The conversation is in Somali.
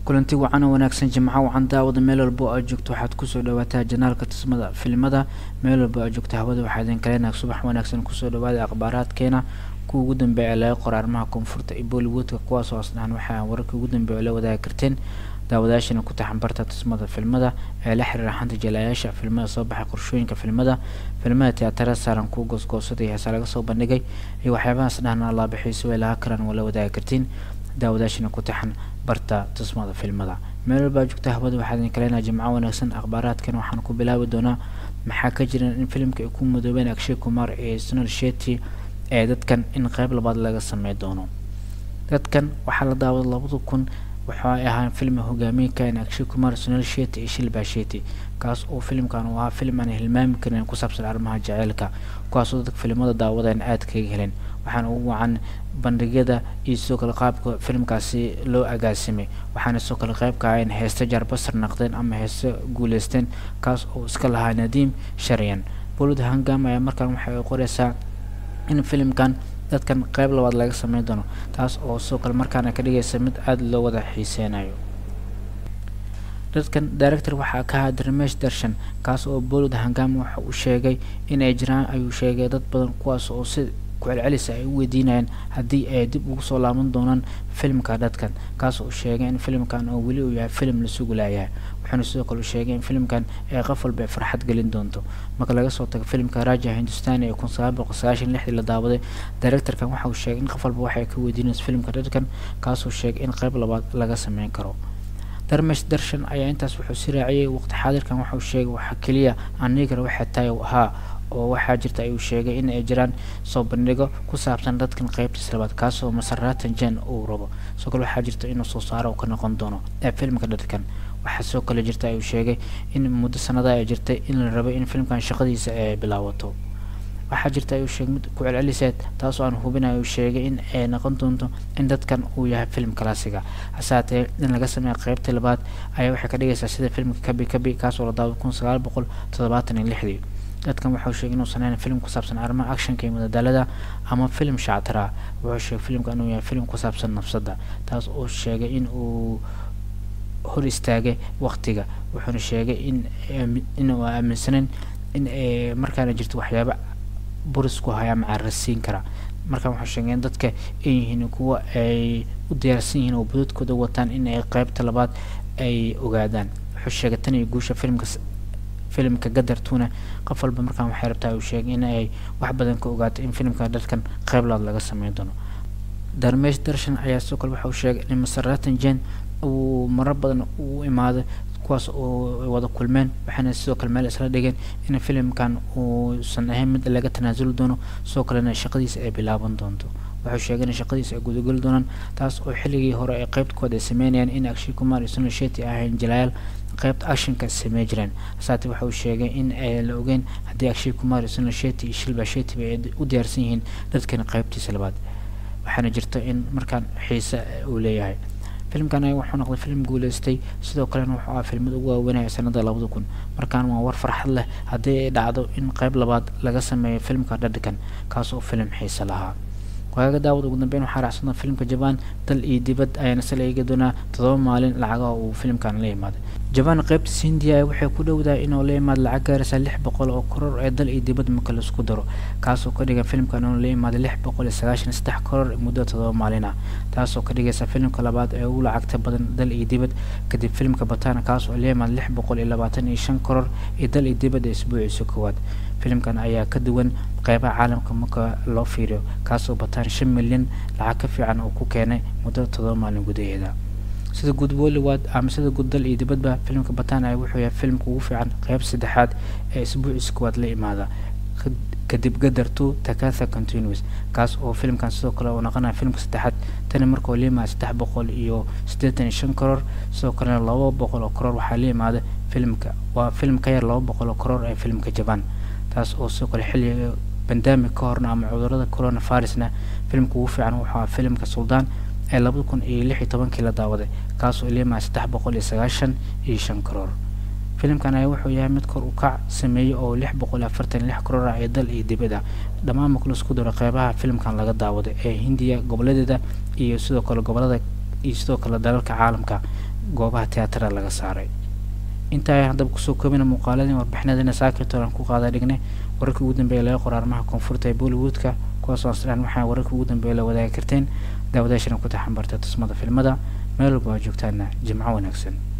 kulanti wacan oo wanaagsan jimco wacan daawada meel walbo aad joogto waxaad kusoo dhawaataa janaalka tusmada filimada meel walbo aad joogto hawada waxaa idin kaleenaha subax wanaagsan kusoo dhawaada akhbaaraadkeena kuwa ugu dambeeya ee laga qora arrimaha koonfurta iyo bollywoodka kuwaasoo asnahan waxaa wararkii ugu dambeeya oo la wadaagi karteen daawadayaashana ku taxan barta tusmada filmada ee la xiriira xanta jalayaasha filmada soo baxay qorshooyinka filmada filmada tiyaatarada saaran kuwa goosgoosaday heesa laga soo bandhigay iyo waxyaabahaas dhahna allaabixiiso way laga karaan waa la wadaagi kartiin daawadayaashana ku taxan barta tusmada filmada meel walbaa joogta hawada waxaa idin kaleenaha jimco wanaagsan akhbaaraadkan waxaan ku bilaabi doonaa maxaa ka jira in filimka ay ku mudoobeen akshay kumar ee sunal sheti ee dadkan in qeyb labaad laga samey doono dadkan waxaa la daawaday labada kun waxa ay ahaan film hogaamiye kaen akshay kumar sunal sheti iyo shilba sheti kaas oo filimkan uu ahaa filim aan hilmaami karin ku saabsan arrimaha jaceylka kuwaasoo dadka filimada daawadeen aad kaga heleen waxaana ugu wacan bandhigyada iyo sidoo kale qaabka filimkaasi loo agaasimay waxaana sidoo kale qayb ka ahayn heeste jarbasar naqdeen ama heeste guuleysteen kaas oo iska lahaa nadiim sharyan bolod hangam ayaa markaan waxa ay qoreysaa in filimkan dadkan qeyb labaad laga sameyn doono taas oo sidoo kale markaana ka dhigaysa mid aada loo wada xiiseynayo dadkan director waxaa ka ahaa darmesh darshan kaas oo bolod hangam waxa uu sheegay in ay jiraan ayuu sheegay dad badan kuwaas oo si kucelcelisa ay u weydiinayaan haddii ay dib ugu soo laaban doonaan filimka dadkan kaas oo sheegay in filimkan oo weli uu yahay filim la sugulayahay wuxuuna sidoo kale sheegay in filimkan ay qof walba ay farxad gelin doonto marka laga soo tago filimka raja hindustani ee kun sagaal boqol sagaashan lixdii la daawaday directorkan waxa uu sheegay in qof walba waxay ka weydiinayso filimka dadkan kaasoo sheegay in qeyb labaad laga sameyn karo darmesh darshan ayaa intaas wuxuu si raaciyay waqti xaadirkan waxa uu sheegay waxa keliya anigar waxay tahay ahaa oo waxaa jirta ayuu sheegay in ay jiraan soo bandhigo ku saabsan dadkan qeybtiisa labaad kaasoo masaratan jen uu rabo sidoo kale waxaa jirta inuu soo saaro uu ka noqon doono ee filimka dadkan waxaa sidoo kale jirta ayuu sheegay in muddo sanada ay jirtay in la rabo in filimkan shaqadiisa ay bilaawato waxaa jirta ayuu sheegay mid ku celceliseed taasoo aan hubin ayuu sheegay in ay noqon doonto in dadkan uu yahay filim kalaasiga hasaatee in laga sameeya qeybtii labaad ayaa waxay ka dhigaysaa sida filimka kabi kabi kaasoo la daaway kun sagaal boqol toddobaatan iyo lixdii dadkan wuxuu sheegay inuusan ahayn film ku saabsan arrimaha actionka iyo madadaalada ama film shactara wuxuu sheegay filimka inuu yahay film ku saabsan nafsadda taas oo sheegay in uu hor istaagay waqtiga wuxuuna sheegay in inuu aaminsanayn in ay markaana jirto waxyaaba buris ku haya ama carasiin kara markaan wuxuu sheegay in dadka ay yihiin kuwa ay u diyaarsan yihiin oo budadkooda wataan in ay qeybta labaad ay ogaadaan wuxuu sheegay tan iyo guusha filimka filimka gadartuna qof walba markaan waxay rabtaa uu sheegay in ay wax badan ka ogaato in filimka dadkan qeyb labaad laga sameyn doono darmesh darshan ayaa sidoo kale waxa uu sheegay in masaratan jen uu marar badan uu imaaday kuwaas oo wada kulmeen waxaana sidoo kale meel isla dhigeen in filimkan uusan ahayn mid laga tanaasuli doono sidoo kalena shaqadiisa ay bilaaban doonto wuxuu sheegay in shaqadiisa ay gudageli doonaan taas oo xilligii hore ay qeybtkooda ay sameynayaan in akshay kumar iyo sunal sheti ahayn jalayaal qeybta actionka samey jireen hasaate waxa uu sheegay in ay la ogeyn haddii akshay kumar iyo sunal sheti iyo shilba shetiba ay u diyaarsan yihiin dadkan qeybtiisa labaad waxaana jirta in markaan xiise uu leeyahay filimkan ayaa wuxuu noqday filim guuleystay sidoo kalena wuxuu ahaa filmada ugu waaweynaya sanada labada kun markaan waa war farxad leh haddii ay dhacdo in qeyb labaad laga sameeyo filimka dhadhakan kaas oo filim xiise lahaa waaga daawad ugu dambeyn waxaa raacsana filimka jabaan dal iyo dibad ayaana sala eegi doonaa todoba maalin lacagaha uu filimkan la imaaday jabaan qeybtiisa hindiya waxay ku dhowdahay inuu la imaado lacag gaaraysa lix boqol oo koror ee dal iyo dibad marka laisku daro kaasoo ka dhigan filimkan inuu la imaaday lix boqol iyo sagaashan saddex koror muddo todoba maalin ah taasoo ka dhigaysa filimka labaad ee ugu lacagta badan dal iyo dibad kadib filimka batana kaas oo la imaaday lix boqol iyo labaatan iyo shan koror iyo dal iyo dibad ee isbuuciisa koowaad filimkan ayaa ka duwan qeybaha caalamka marka loo fiiriyo kaasoo bataan shan milyan lacag ka fiican oo ku keenay muddo todoba maalin gudaheeda sida guud bollywood ama sida guud dal iyo dibadba filimka batan ay wuxuu yahay filimka ugu fiican qeyb saddexaad ee isbuuciisa koowaad la imaada kadib gadar two takatha continuous kaas oo filimkan sidoo kale uu noqonaya filimka saddexaad tani markao la imaada saddex boqol iyo siddeetan iyo shan koror sidoo kalena laba boqol oo koror waxaa la imaada filimka waa filim ka yar laba boqol oo koror ee filimka jaban taas oo sidoo kale xilliga bandamic ka horna ama cudurada corona virusna filimka ugu fiican wuxuu ahaa filimka suldaan ee labada kun iyo lix iyo tobankii la daawaday kaasoo liimaa saddex boqol iyo sagaashan iyo shan karoor filimkan ayaa wuxuu yahay mid kor u kac sameeyey oo lix boqol iyo afartan iyo lix karoor ah ee dal iyo dibad ah dhammaan marka laisku daro qeybaha filimkan laga daawaday ee hindiya goboladeeda iyo sidoo kale gobolada iyo sidoo kale dalalka caalamka goobaha tiyaatarada laga saaray intaa ayaan haddaba kusoo koobina muuqaaladii warbixinadina saakirtoon aan ku qaada dhignay wararkii ugu dambeeya laga qoro arrimaha koonfurta ee bollywoodka kuwaasoo aslaan waxaa wararkii ugu dambeeya la wadaagi karteen daawadaashana ku taxan barta tusmada filmada meel walba waa joogtaana jimco wanaagsan